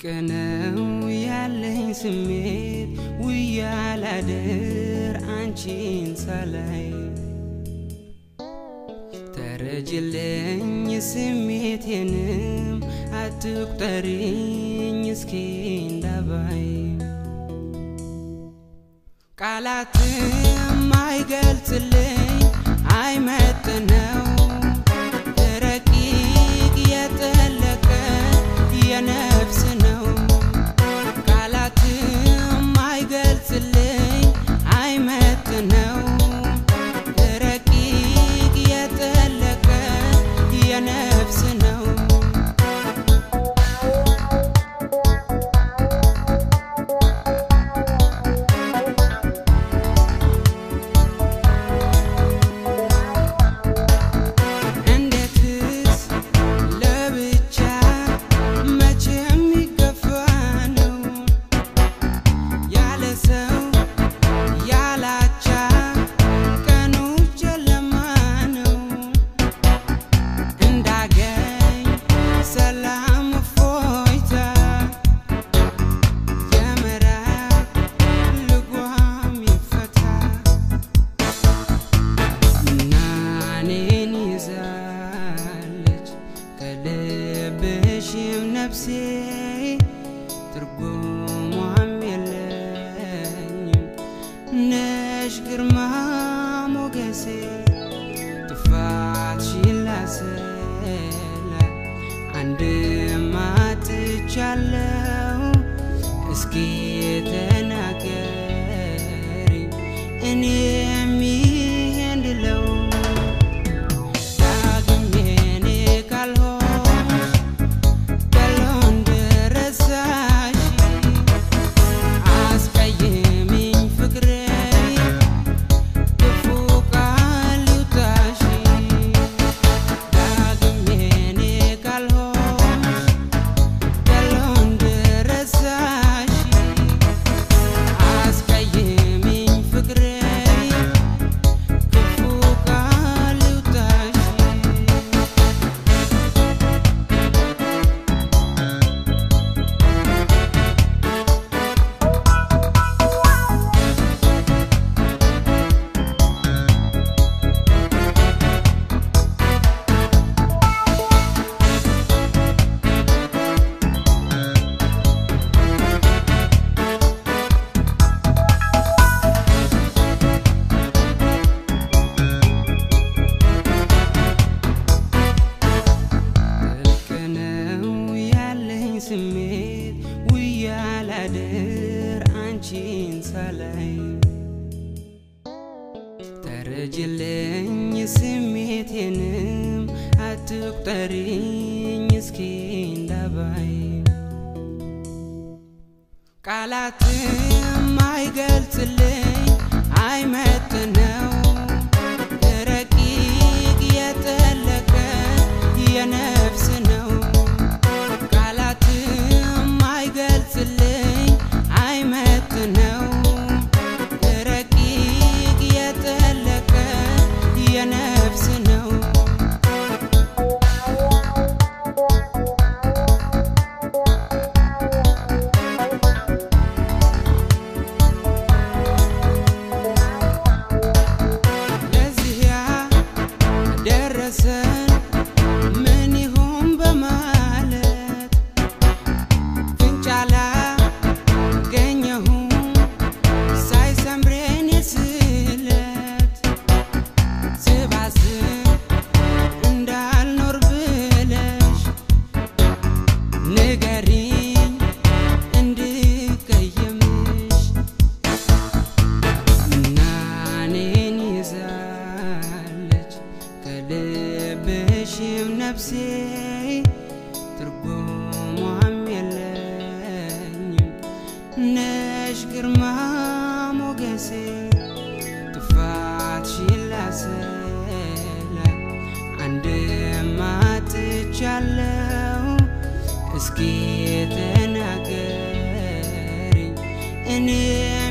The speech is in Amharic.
ነው ያለኝ ስሜት ውያ ላድር አንቺን ሳላይ ተረጅልኝ ስሜቴንም አትቁጠሪኝ እስኪ እንዳባይ ቃላትም አይገልጽልኝ አይመጥነው ረቂቅ የጠለቀ የነፍስ ነው ቃላትም አይገልጽልኝ አይመጥነው ረቂቅ የጠለቀ የነፍስ ነው እንዴትስ ለብቻ መቼ የሚገፋ ነው ያለ ሰው ያላቻ ቀኑ ጨለማ ነው እንዳገኝ ሰላም እፎይታ የምዕራፍ ልጓም ይፈታ እና እኔን ይዛለች ከልብሽም ነፍሴ ትርጉሟም የለኝም ነሽ ግርማ ሞገሴ ጥፋትሽን ላሰላ አንድም አጥቻለሁ እስኪ ተናገሪ እኔ የሚሄድለው ዳግም የኔ ካልሆንሽ ገሎ እንደረሳሽ አስቀይሚኝ ፍቅሬ ክፉ ቃል ይውጣሽ ዳግም የኔ ካልሆንሽ ገሎ እንደረሳሽ አስቀይሚኝ ፍቅሬ ክፉ ቃል ይውጣሽ ጥልቅ ነው ያለኝ ስሜት ውያ ላድር አንቺን ሳላይ ተረጅልኝ ስሜቴንም አትቁጠሪኝ እስኪ እንዳባይ ቃላትም አይገልጽልኝ አይመጥነው ረቂቅ የጠለቀ የነፍስ ነው ቃላትም አይገልጽልኝ አይመጥነው ረቂቅ የጠለቀ የነፍስ ነው ለዚያ ደረሰን ምን ይሆን በማለት ፍንጫላ ገኘሁም ሳይሰምሬን የስለት ስባስብ እንዳልኖር ብለሽ ንገሪኝ እንድቀየምሽ እና እኔን ይዛለች ከልብሽም ነፍሴ ትርጉሟም የለኝም ነሽ ግርማ ሞገሴ ጥፋትሽን ላሰላ አንድም አጥቻለሁ እስኪ ተናገሪ እኔ